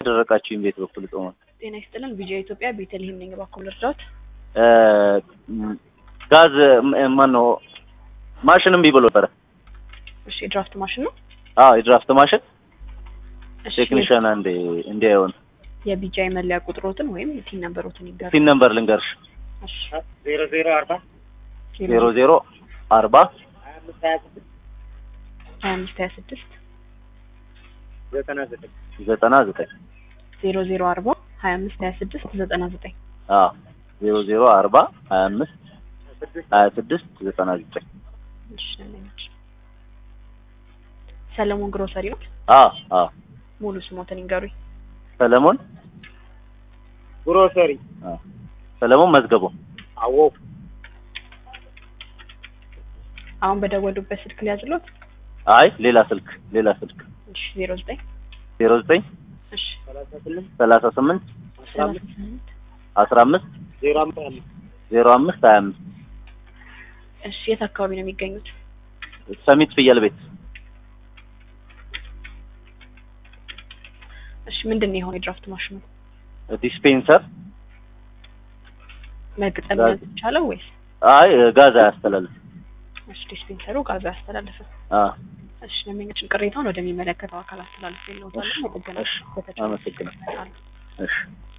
ደረቃችሁኝ ቤት በኩል ጾመ ጤና ይስጥልን። ቪዲዮ ኢትዮጵያ ቤተልሔም ነኝ። እባክዎ ልርዳዎት? ጋዝ ማን ነው ማሽን እምቢ ብሎ ነበረ። እሺ የድራፍት ማሽን ነው። አዎ የድራፍት ማሽን እሺ ቴክኒሽያን አንዴ እንዲያየውን የቢጃይ መለያ ቁጥሮትን ወይም ቲን ነምበሮትን ይጋሩ። ሲን ነምበር ልንገርሽ እሺ ዜሮ ዜሮ አርባ ዜሮ ዜሮ አርባ ሀያ አምስት ሀያ ስድስት ሀያ አምስት ሀያ ስድስት ዘጠና ዘጠኝ ዘጠና ዘጠኝ ዜሮ ዜሮ አርባ ሀያ አምስት ሀያ ስድስት ዘጠና ዘጠኝ አዎ ዜሮ ዜሮ አርባ ሀያ አምስት ሀያ ስድስት ዘጠና ዘጠኝ እሺ ነች። ሰለሞን ግሮሰሪ ነው። አዎ አዎ ሙሉ ስሞትን ይንገሩኝ። ሰለሞን ግሮሰሪ አዎ ሰለሞን መዝገቡ አዎ አሁን በደወሉበት ስልክ ሊያዝሎት። አይ ሌላ ስልክ ሌላ ስልክ እሺ ዜሮ ዘጠኝ ዜሮ ዘጠኝ እሺ ሰላሳ ስምንት ሰላሳ ስምንት አስራ ሰላሳ አምስት ስምንት አስራ አምስት ዜሮ አምስት አምስት ዜሮ አምስት ሀያ አምስት እሺ የት አካባቢ ነው የሚገኙት? ሰሚት ፍየል ቤት እሺ ምንድን ነው የሆነ የድራፍት ማሽኑ ዲስፔንሰር መግጠም ጋዝ- ይቻለው ወይስ? አይ ጋዝ አያስተላልፍ እሺ ዲስፔንሰሩ ጋዝ አያስተላልፍም። አ እሺ ለሚመችን ቅሬታውን ወደሚመለከተው አካል አስተላልፍ የለውታል። እሺ፣ መጠገና እሺ፣ በተቻለ አመሰግናለሁ። እሺ